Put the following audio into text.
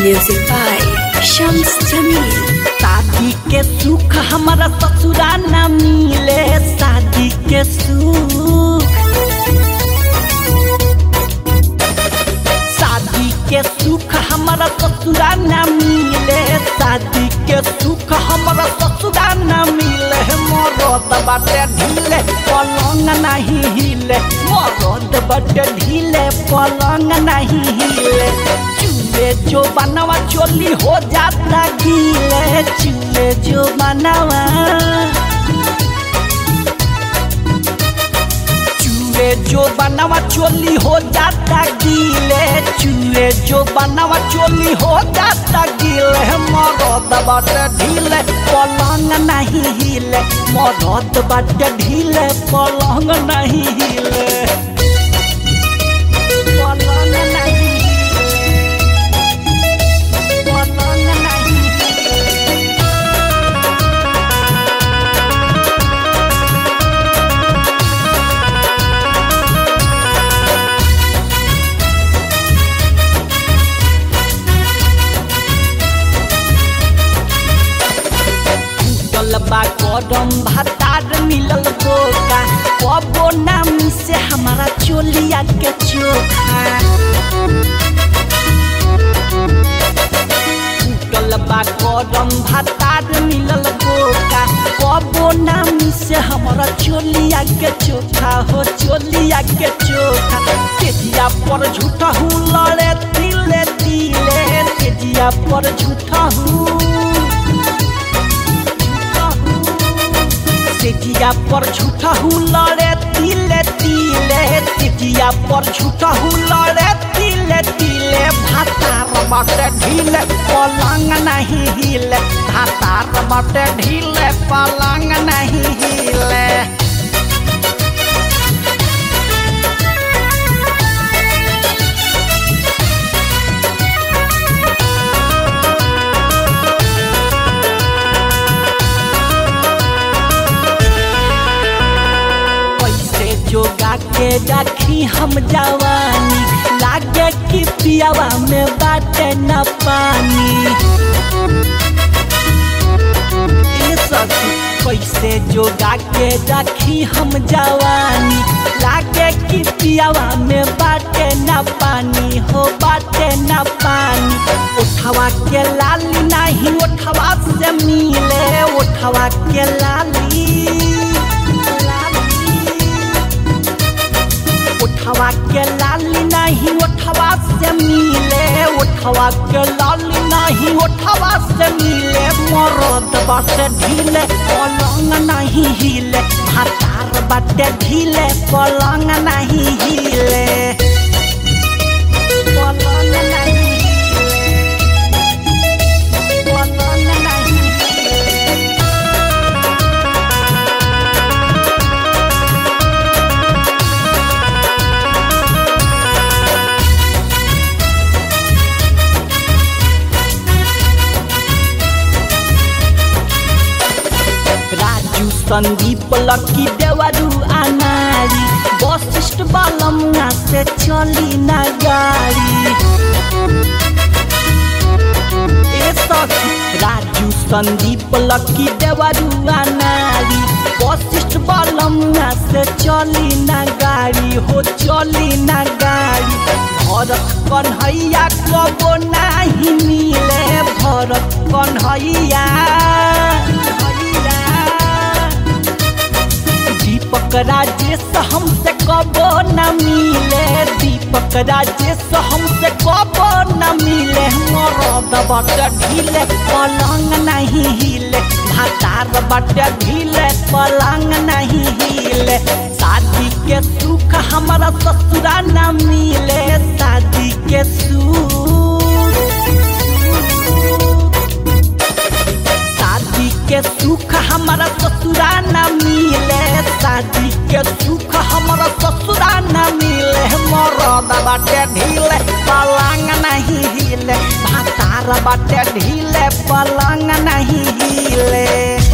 Music by Shams Jamil. शादी के सुख हमारा ससुरा न मिले शादी के सुख शादी के सुख हमारा ससुरा न मिले शादी के सुख हमारा ससुरा न मिले मरद बाटे ढीले पलंग नहीं हिले मरद बाटे ढीले पलंग नहीं हिले चूल्हे जो बनवा चोली हो जाता गीले चूल्हे जो बनवा चूहे जो बनवा चोली हो जाता गीले चूहे जो बनवा चोली हो जाता गीले मरद बाटे ढीले पलंग नहीं हिले मरद बाटे ढीले पलंग नहीं हिले पलंग नहीं हिले पलंग नहीं हिले टूटल बा करम भातार मिलल बोका कबो नाम से हमारा चोलिया के चोखा टूटल बा करम भातार मिलल बोका कबो नाम से हमारा चोलिया के चोखा हो चोलिया के चोखा तेजिया पर झूठा हूँ लड़े तिले तिले तेजिया पर झूठा हूँ तेजिया पर झूठा हूँ लड़े तिले तिले तेजिया पर झूठा हूँ लड़े तिले तिले भातार बाटे ढीले पलंग नहीं हिले भातार बाटे ढीले पलंग नहीं हिले पैसे जोगा के रखी हम जवानी लागे कि पियावा में बाटे न पानी ए सखी पैसे जोगा के रखी हम जवानी लागे कि पियावा में बाटे न पानी हो बाटे न पानी उठवा के लाली नहीं उठवा से मिले उठवा के लाली उठवा के लाली नहीं उठवा से मिले उठवा के लाली नहीं उठवा से मिले मरद बाटे ढीले पलंग नहीं हिले भातार बाटे ढीले पलंग नहीं हिले पलंग नहीं हिले पलंग नहीं हिले राजू संदीप लकी देवरू अनारी वशिष्ठ बालमुआ से चली ना गाड़ी ए सखी राजू संदीप लकी देवरू अनारी वशिष्ठ बालमुआ से चली ना गाड़ी हो चली ना गाड़ी भरत कन्हैया कबो नहीं मिले भरत कन्हैया दीपक राजेश हमसे कबो न मिले दीपक राजेश हमसे कबो न मिले मरद बट ढीले पलंग नहीं हिले भातार बट ढीले पलंग नहीं हिले शादी के सुख हमारा ससुरा न मिले शादी के सुख शादी के सुख हमारा ससुरा न मिले शादी के सुख हमारा ससुरा न मिले मरद बाटे ढीले पलंग नहीं हिले भातार बाटे ढीले पलंग नहीं हिले